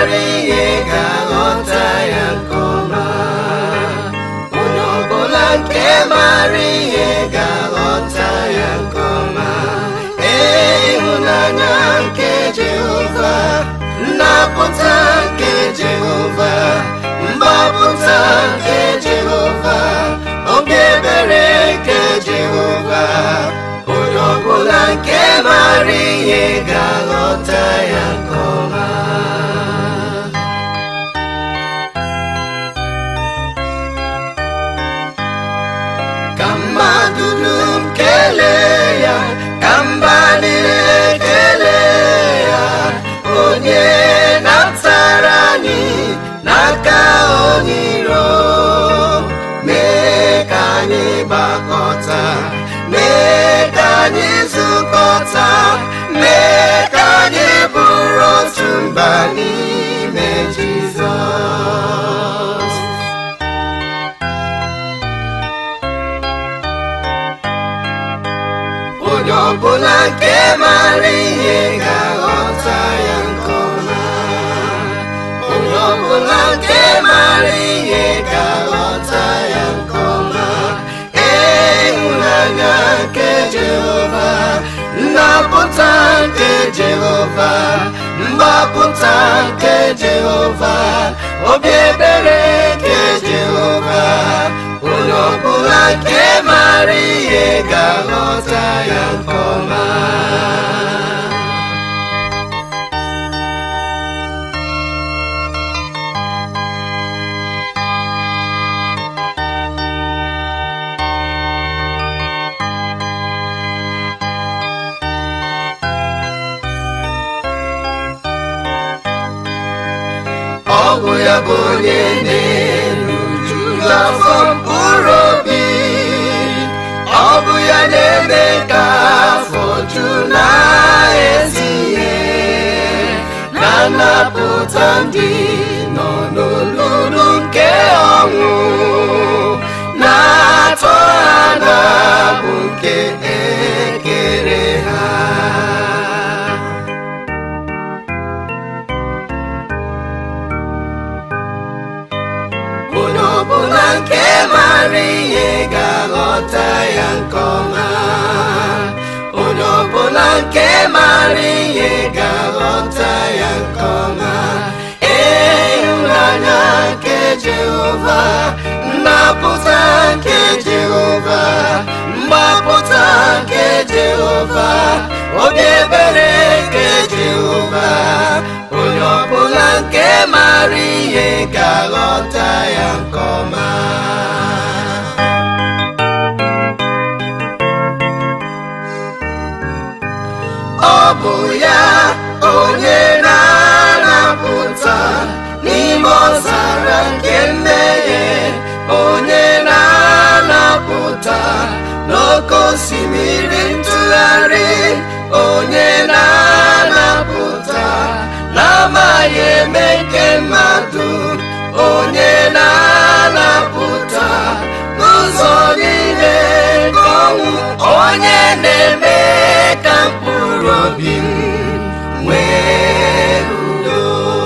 mara ihe ga-aghọta ya nke ọma onye ọbụla nke mara ihe ga-aghọta ya nke ọma ee ịhụnanya nke Jehova nnapụta nke Jehova mgbapụta nke Jehova obi ebere nke Jehova onye ọbụla nke mara ihe ga-aghọta ya nke ọma ka mmadụ dum kelee ya ka mba niile kelee ya onye natara anyị n'aka onye iro mee ka anyị gbakọta mee ka anyị zukọta mee ka anyị bụrụ otu mba n'ime Jizọs onye ọbụla nke mara ihe ga-aghọta ya nke ọma onye ọbụla nke mara ihe ga-aghọta ya nke ọma ee ịhụnanya nke Jehova nnapụta nke Jehova mgbapụta nke Jehova obi ebere nke Jehova onye ọbụla nke mara ihe ga-aghọta ya nke ọma ọ bụ ya bụ onye na-eruju afọ mkpụrụ obi ọ bụ ya na-eme ka afọ ju na ezi ihe na-anapụta ndị nọ n'olulu nke ọnwụ na-atọ ha na-abụ nke ekere ha onye ọbụla nke mara ihe ga-aghọta ya nke ọma onye ọbụla nke mara ihe ga-aghọta ya nke ọma ee ịhụnanya nke Jehova nnapụta nke Jehova mgbapụta nke Jehova obi ebere nke Jehova onye ọbụla nke mara ihe ga-aghọta ya nke ọma ọ bụ ya onye na-anapụta n'ime ọzara nke mmehie onye na-anapụta n'oké osimiri ntụgharị onye na-anapụta n'amaghị eme nke mmadụ onye na-anapụta n'ụzọ niile nke ọnwụ onye na-eme ka mkpụrụ obi m nwee udo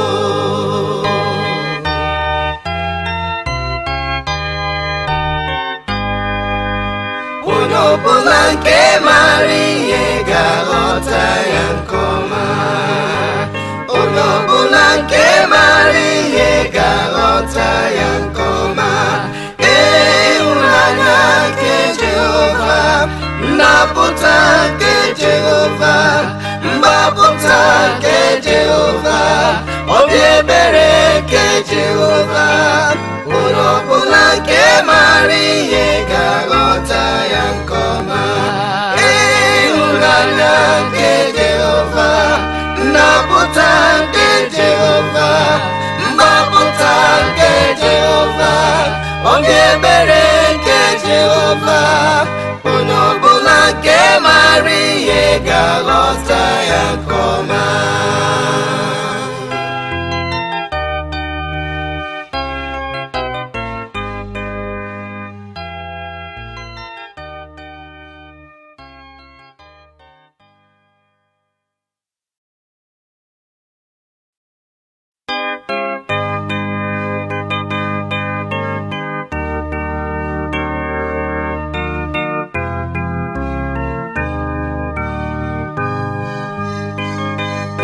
onye ọbụla nke mara ihe ga-aghọta ya nke ọma onye ọbụla nke mara ihe ga-aghọta ya nke ọma ee ịhụnanya nke Jehova nnapụta nke Jehova mgbapụta nke Jehova obi ebere nke Jehova onye ọbụla nke mara ihe ga-aghọta ya nke ọma ịhụnanya nke Jehova nnapụta nke Jehova mgbapụta nke Jehova obi ebere nke Jehova onye ọbụla nke mara ihe ga-aghọta ya nke ọma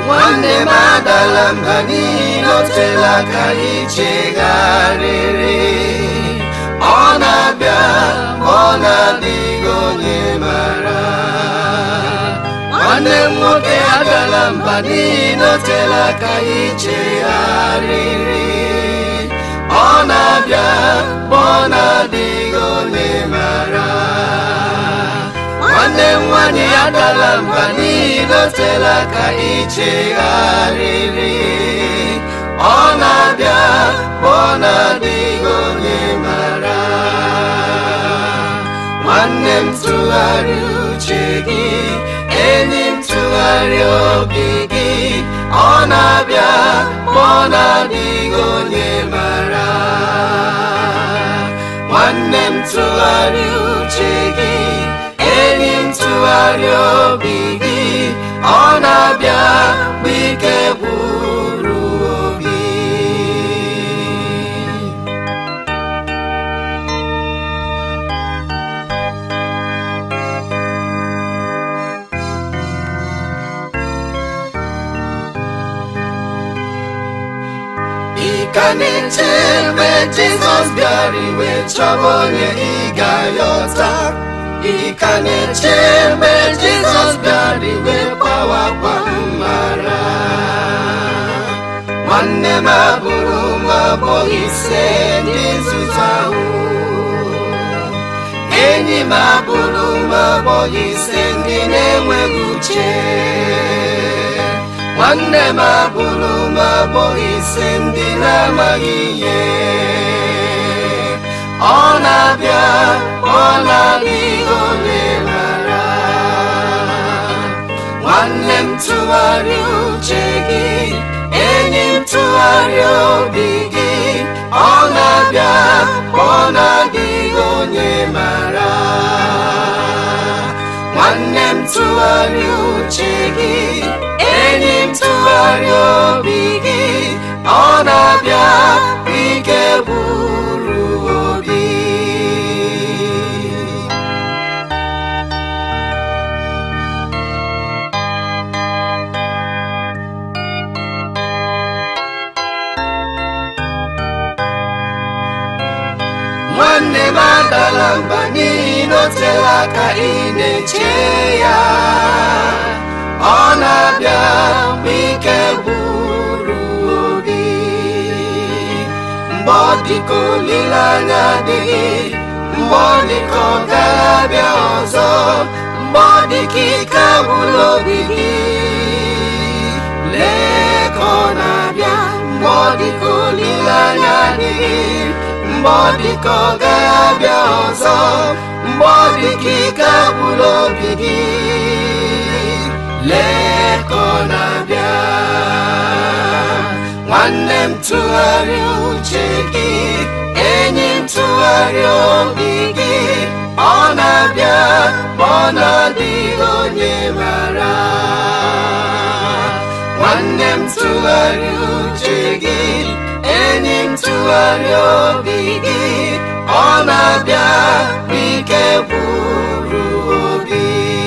nwanne m adala mba n'ihi na o teela ka anyị chegharịrị ọ na-abịa ọ na-adịghị onye mara nwanne m nwoke agala mba n'ihi na o teela ka anyị chegharịrị ọ na-abịa ọ na-adịghị onye mara nwanne m nwanyị adala mba n'ihi na o teela ka anyị chegharịrị ọ na-abịa ọ na-adịghị onye mara nwanne m tụgharịa uche gị enyi m tụgharịa obi gị ọ na-abịa ma ọ na-adịghị onye mara nwanne m tụgharịa uche gị enyi m tụgharịa obi gị ọ na-abịa mgbe ike gwụrụ obi ị ka na-eche mgbe jizọs bịara iwe chọba onye ị ga-ayọta ị ka na-eche mgbe jizọs bịara iwe gbawakwa mmara nwanne m abụrụ m abụghị ise ndị nzuzu ahụ enyi m abụrụ m abụghị ise ndị na-enweghị uche nwanne m abụrụ m abụghị ise ndị na-amaghị ihe ọ na-abịa ọ na-adịghị onye mara nwanne m tụgharịa uche gị enyi m tụgharịa obi gị ọ na-abịa ọ na-adịghị onye mara nwanne m tụgharịa uche gị enyi m tụgharịa obi gị ọ na-abịa ike bụrụ obi nwanne m adala mba n'ihi na o teela aka ị na-eche ya ọ na-abịa mgbe ike gwụrụ obi mgbe ọ dịka olileanya adịghị mgbe ọ dịka ọ ga-abịa ọzọ mgbe ọ dịka ike agwụla obi gị lee ka ọ na-abịa mgbe ọ dịka olileanya adịghị mgbe ọ dịka ọ ga-abịa ọzọ mgbe ọ dịka ike agwụla obi gị lee ka ọ na-abịa nwanne m tụgharịa uche gị enyi m tụgharịa obi gị ọ na-abịa ma ọ na-adịghị onye mara nwanne m tụgharịa uche gị enyi m tụgharịa obi gị ọ na-abịa n'ike gwụrụ obi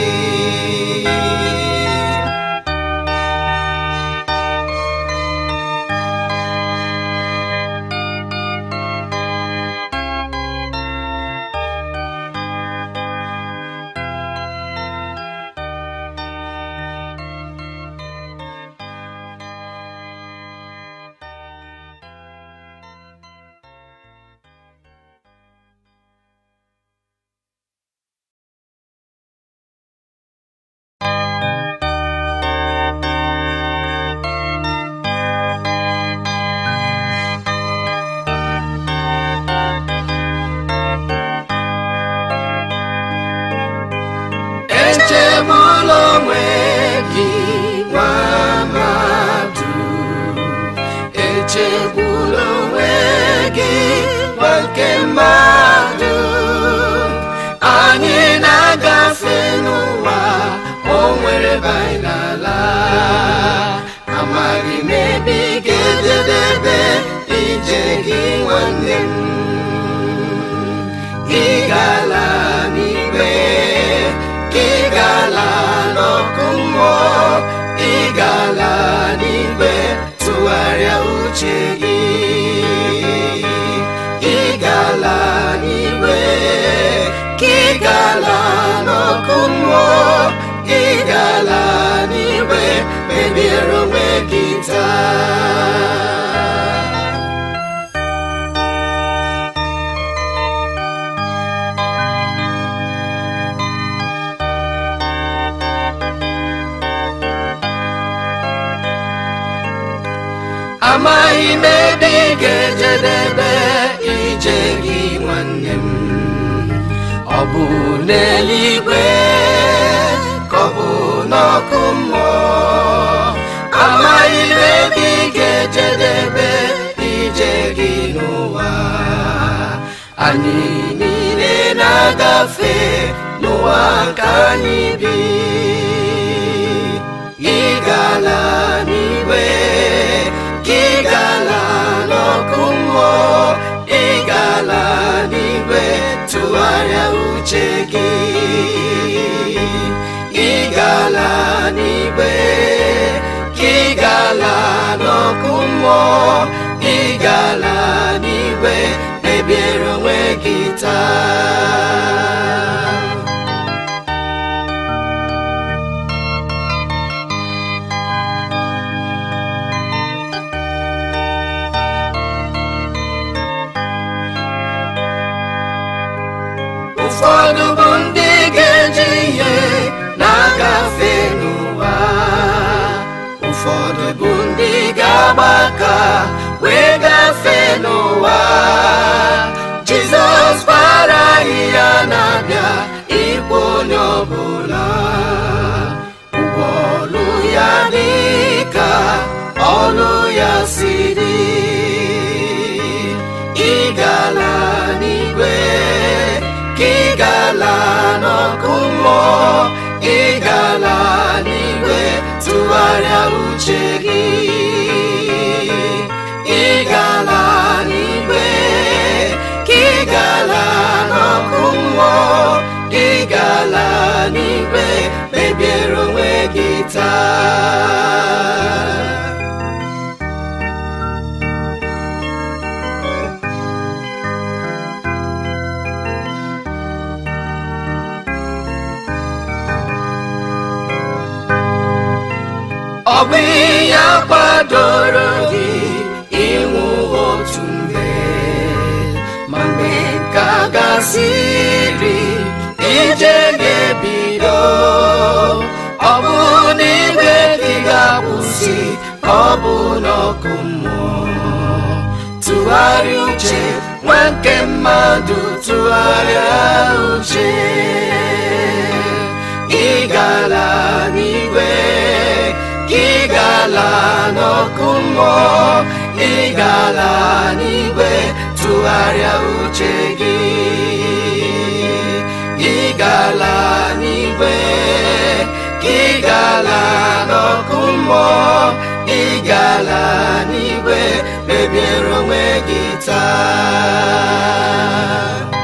echegbula onwe gị nwa mmadụ echegbula onwe gị nwa nke mmadụ anyị na-agafe n'ụwa o nwere bainala amaghị m ebe ị ga-ejedebe ije gị nwanne m gị gala n'igwe gị gala n'ọkụ mmụọ ị gala uche gị ị gala n'igwe ka ị gala n'ọkụ mmụọ ị gala n'igwe mebiere onwe gị taa amaghị m ebe ị ga-ejedebe ije gị nwanne m ọ bụ n'eluigwe ka ọ bụ n'ọkụ mmụọ amaghị m ebe ị ga-ejedebe ije gị n'ụwa anyị niile na-agafe n'ụwa ka anyị bi ị gala n'igwe ka ị gala n'ọkụ mmụọ ị gala n'igwe tụgharịa uche gị ị gala n'igwe ka ị gala n'ọkụ mmụọ ị gala n'igwe mebiere onwe gị taa ụfọdụ bụ ndị ga-eji ihe na-agafe n'ụwa ụfọdụ bụ ndị ga-agba aka wee gafee n'ụwa jizọs gbara ahịhịa na-abịa ịkpọ onye ọbụla ụgwọ ọlụ ya dị ka ọlụ ya si dị ị gala n'igwe ka ị gala n'ọkụ mmụọ ị gala n'igwe tụgharịa uche gị ị gala n'igwe ka ị gala n'ọkụ mmụọ ị gala n'igwe mebiere onwe gị taa ọ bụ ya kwadoro gị ịnwụ otu mgbe ma mgbe nke a gasịrị ije ga-ebido ọ bụ n'igwe gị ga-akwụsị ka ọ bụ n'ọkụ mmụọ tụgharịa uche nwa nke mmadụ tụgharịa uche ị gala n'igwe ka ị gala n'ọkụ mmụọ ị gala n'igwe tụgharịa uche gị ị gala n'igwe ka ị gala n'ọkụ mmụọ ị gala n'igwe mebiere onwe gị taa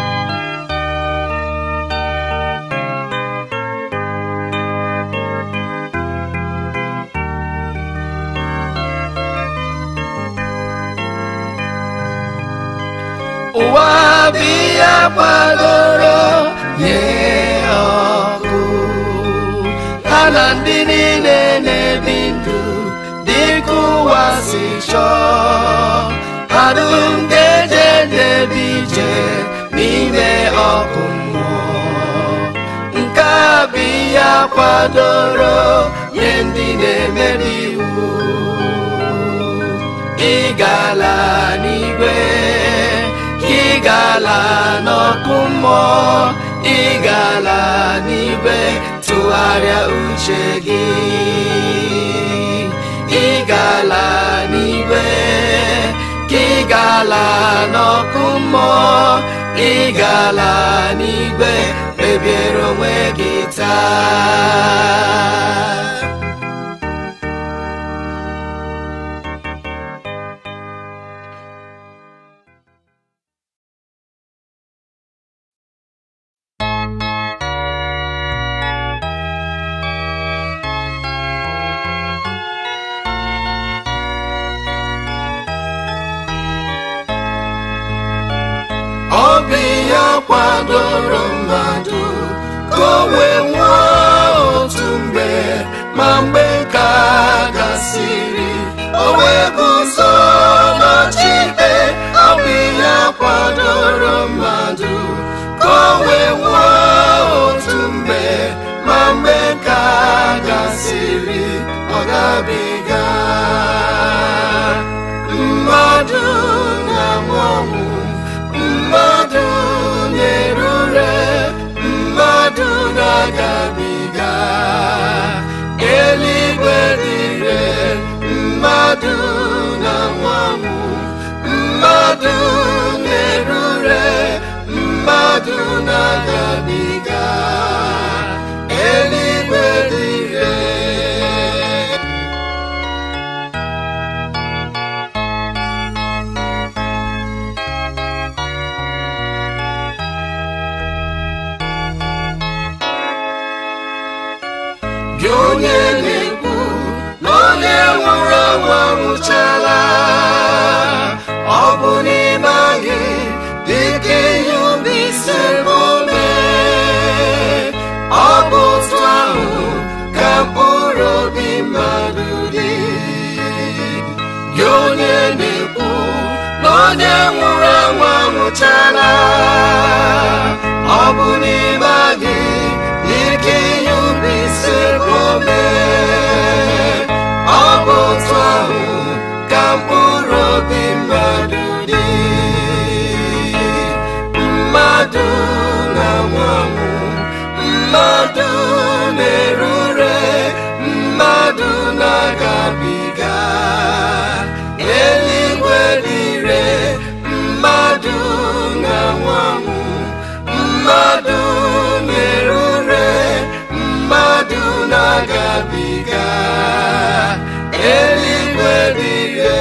ụwa bụ ihe kwadoro nye ọkụ ha na ndị niile na-ebi ndụ dịka ụwa si chọọ ha dum ga-eje ndebe ije n'ime ọkụ mmụọ nke a bụ ihe kwadoro nye ndị na-emebi iwu ị gala n'igwe ka ị gala n'ọkụ mmụọ ị gala n'igwe tụgharịa uche gị ị gala n'igwe ka ị gala n'ọkụ mmụọ ị gala n'igwe kpebiere onwe gị taa kwadoro mmadụ ka o wee nwụọ otu mgbe ma mgbe ka gasịrị o wee guzo n'ọchịikpe ọ bụ ihe kwadoro mmadụ ka o wee nwụọ otu mgbe ma mgbe ka gasịrị ọ gabiga mmadụ na-anwụ ọnwụ mmadụ na-erure mmadụ na-agabiga eluigwe dị ire mmadụ na-anwụ ọnwụ mmadụ na-erure mmadụ na-agabiga eluigwe dị ire gị onye na-ekwu na onye nwụrụ anwụ anwụchala ọ bụ n'ime gị dịka ihe ubi si ome ọ bụ otu ahụ ka mkpụrụ obi mmadụ dị gị onye na-ekwu na onye nwụrụ anwụ anwụchala ọ bụ n'ime gị dịka ihe ubi si ome ọ bụ otu ahụ ka mkpụrụ obi mmadụ dị mmadụ na-anwụ anwụ mmadụ na-erure mmadụ na-agabiga eluigwe dị ire mmadụ na-anwụ anwụ mmadụ na-erure mmadụ na-agabiga eluigwe dị ire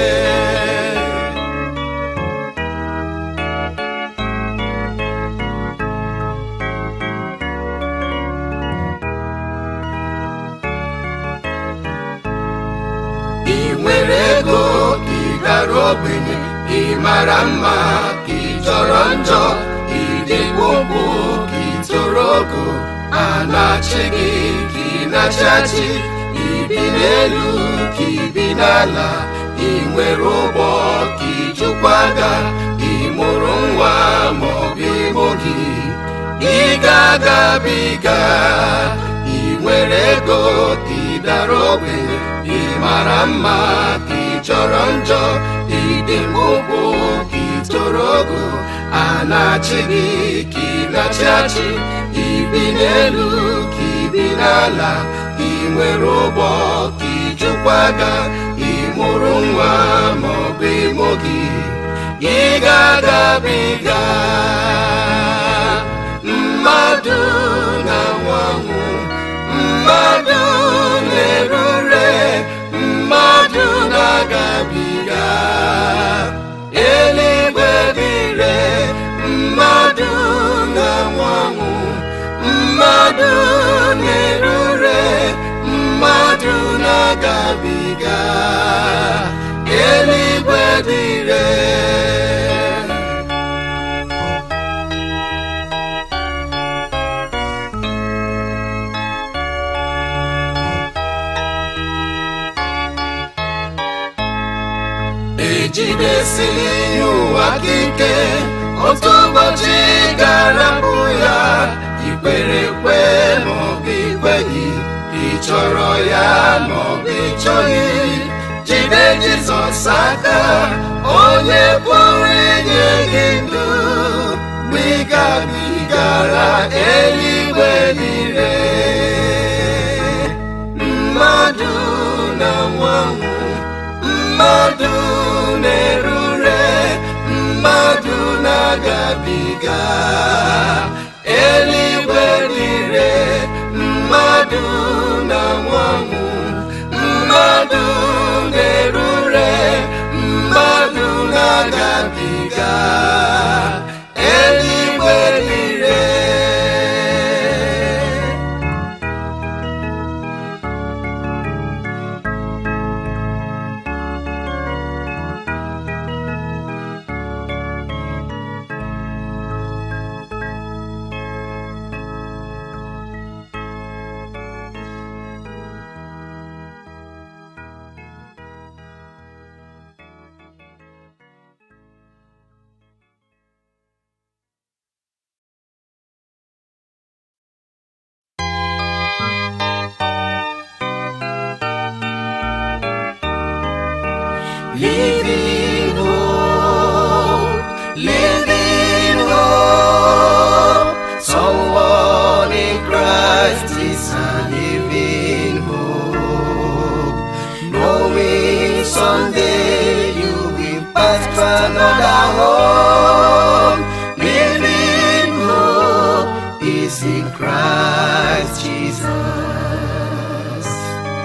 ị nwere ego ị gara ogbenye ị mara mma ka ị jọrọ njọ ị dị gbogbo ka ị toro ogo a na-achị gị ka ị na-achị ị bi n'elu ka ị bi n'ala ị nwere ụgbọ ka ị jụkwaga ị mụrụ nwa ma ọ bụ imo gị ị ga-agabiga ị nwere ego ka ị dara ogbenye ị mara mma ka ị chọrọ njọ ị dị mkpụkpụ ka ị toro ogo a na-achị gị ka ị na-achị achị ị bi n'elu ka ị bi n'ala ị nwere ụgbọ ka ị jụkwaga ị mụrụ nwa ma ọ bụ imo gị ị ga-agabiga mmadụ na-anwụ anwụ mmadụ na-erure mmadụ na-agabiga eluigwe dị ire mmadụ na-anwụ anwụ mmadụ na-erure mmadụ na-agabiga eluigwe dị ire ejidesiri ihe ụwa gị ike otu ụbọchị ga-arapụ ya ikwere ekwe maọbụ ikweghị ị chọrọ ya maọbụ ị chọghị jide jizọs aka onye pụrụ inye gị ndụ mgbe ị gabigara eluigwe niile mmadụ na nwanwụ mmadụ na-erure mmadụ na-agabiga eluigwe dịre mmadụ na nwanwụ mmadụ na-erure mmadụ na-agabiga eluigwe dịre is in Christ Jesus.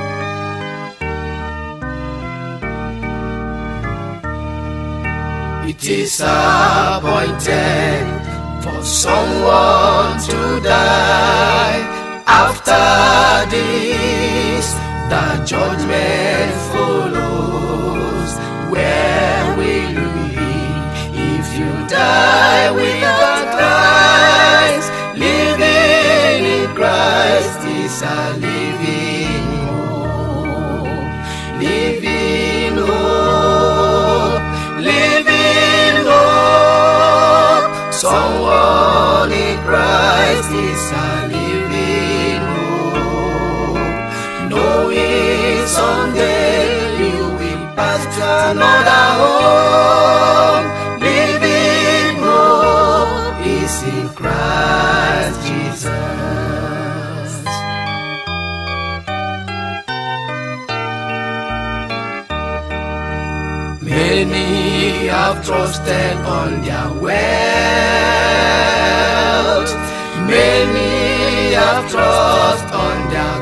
It is appointed for someone to die. After this, the judgment follows. Where will you be if you die without Christ? Living in Christ is a living hope. Living hope. Living hope. Someone in Christ is a living hope. Knowing someday you will pass to another home. Living hope is in Christ Jesus. Many have trusted on their wealth. Many have trust on their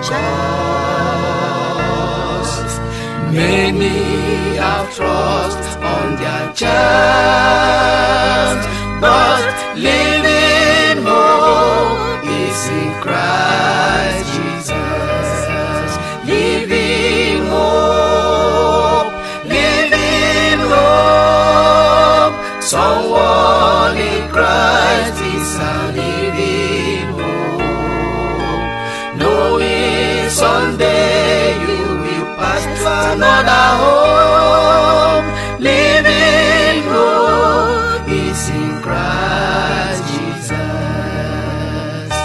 cause. Many have trust on their chance. But living hope is in Christ Jesus. Living hope, living hope. Someone in Christ is a living hope. Knowing someday you will pass to another home. Living hope is in Christ Jesus.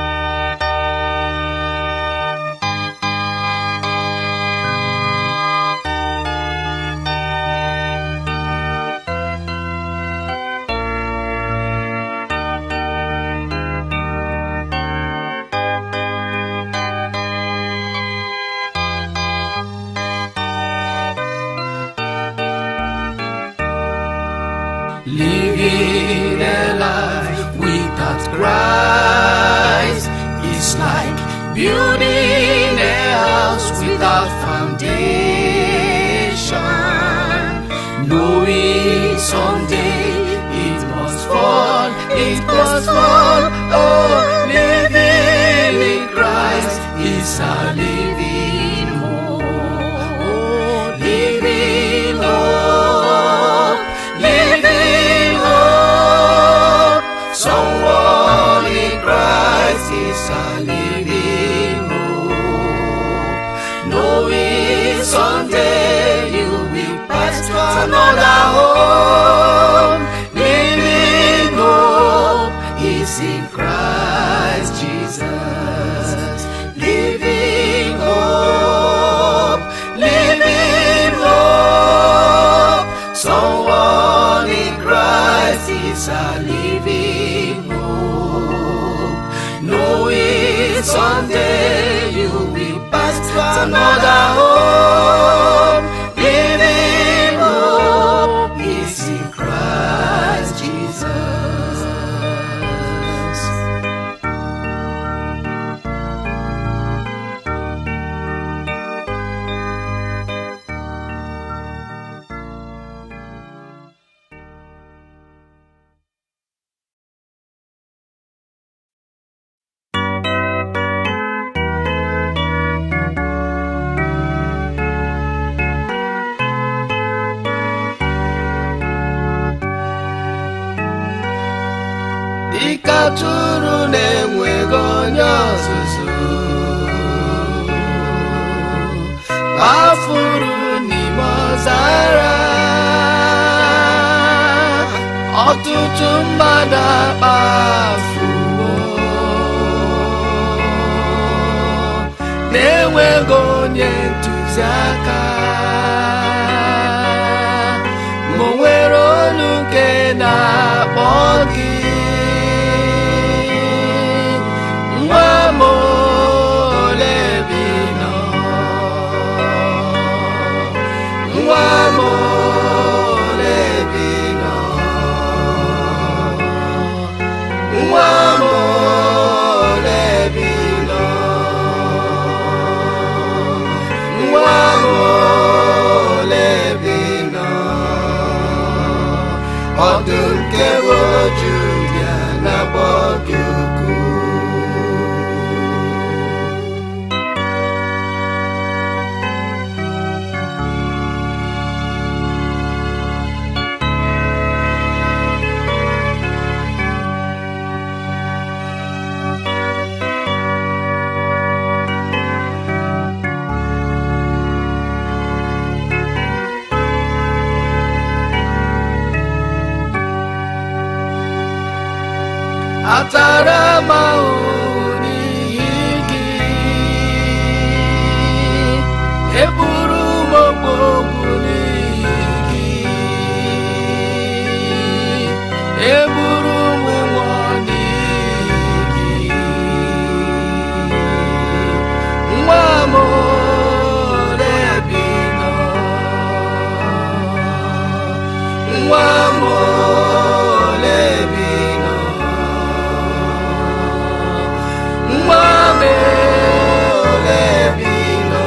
Living a life without Christ is like building a house without foundation. Knowing someday it must fall, it must fall. Oh, living in Christ is a living hope. Oh, living hope, living hope. Someone in Christ is a living hope. Knowing someday you will pass to another home. Living hope is in Christ Jesus. Living hope, living hope. Someone in Christ is a living hope. Knowing someday you will pass to another home. Living hope is in Christ Jesus. dịka atụrụ na-enweghị onye ọzụzụ kpafuru n'ime ọzara ọtụtụ mmadụ akpafuwo na-enweghị onye ntụziaka ma o nwere olu nke na-akpọ gị nwa m ole bi nọ nwa m ole bi nọ nwa m ma ahụ n'ihi gị eburu m okpogbu n'ihi gị eburu m ụgbọ n'ihi gị nwa m ole bi nọ nwa m ole bi nọ nwa m ole bi nọ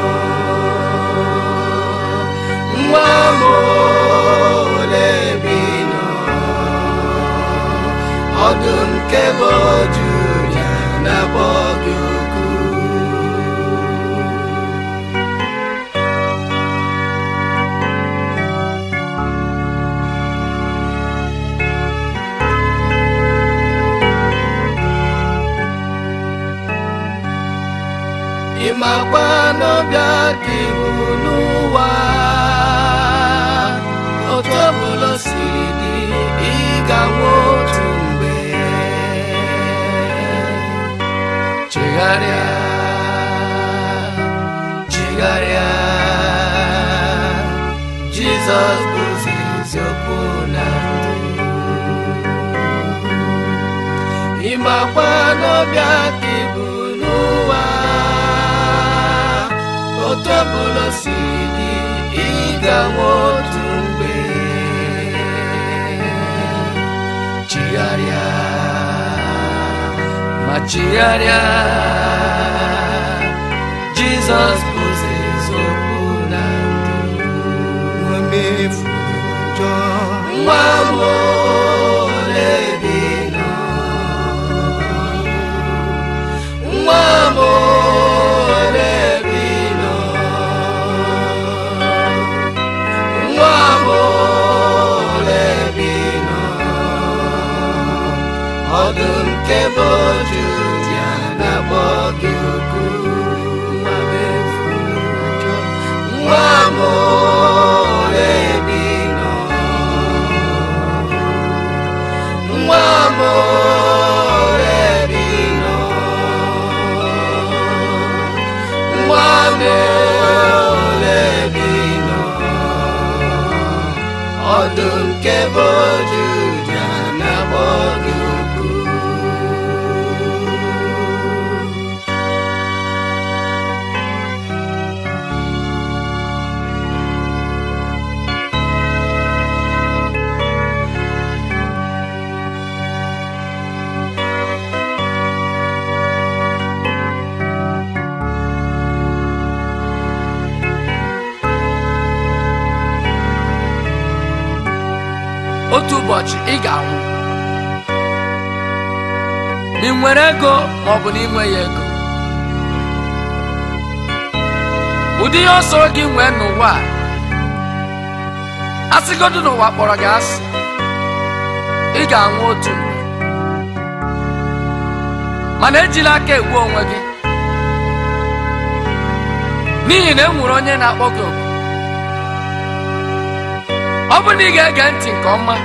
nwa m ole bi nọ ọdụm nke bụ Juda na-akpọ gị oku ịmakwa n'ọbịa dị n'ụwa otu ọbụla siri dị ịga nwa otu mgbe chegharịa chegharịa jizọs bụzi eziokwu na ndụ ịmakwa n'ọbịa dị bụ n'ụwa otu ọbụla si dị ịga nwa otu mgbe chigharịa ma chigharịa jizọs bụzi eziokwu na ndụ nwa m efuru ụjọ nwa m ole bi nọ nwa m ole bi nọ nwa m ole bi nọ ọdụm nke bụ Juda na-akpọ gị oku nwa m efuru ụjọ nwa m ole bi nọ nwa m ole bi nọ nwa m ole bi nọ ọdụm nke bụ Juda na-akpọ gị oku otu ụbọchị ị ga-anwụ ma ị nwere ego ma ọ bụ na ị nweghị ego ụdị ihe ọsọ gị nwee n'ụwa a asịgodu n'ụwa kpọrọ gị asị ị ga-anwụ otu mgbe mana ejila aka egbu onwe gị n'ihi na e nwere onye na-akpọ gị oku ọ bụ na ị ga-ege ntị nke ọma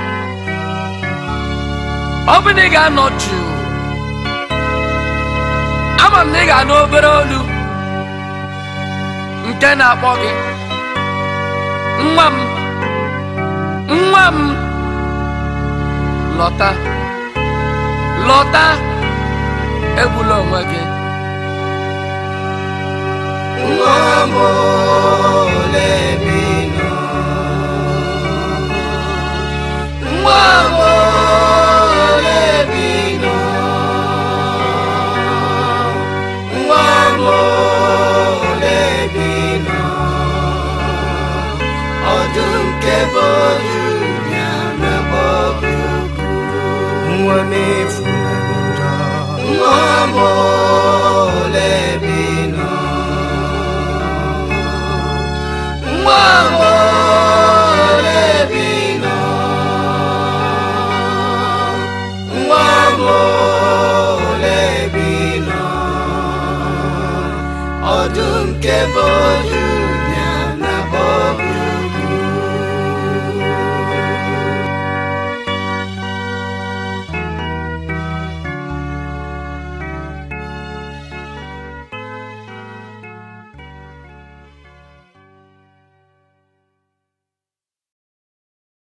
ọ bụ na ị ga-anọ jụụ ama m na ị ga-anụ obere olu nke na-akpọ gị nwa m nwa m lọta lọta egbula onwe gị nwa m ole bi nọ nwa m ole bi nọ nwa m ole bi nọ ọdụm nke bụ Juda na-akpọ gị oku nwa m efula ụjọ nwa m ole bi nọ nwa m ole bi nọ nwa m ole bi nọ ọdụm nke bụ Juda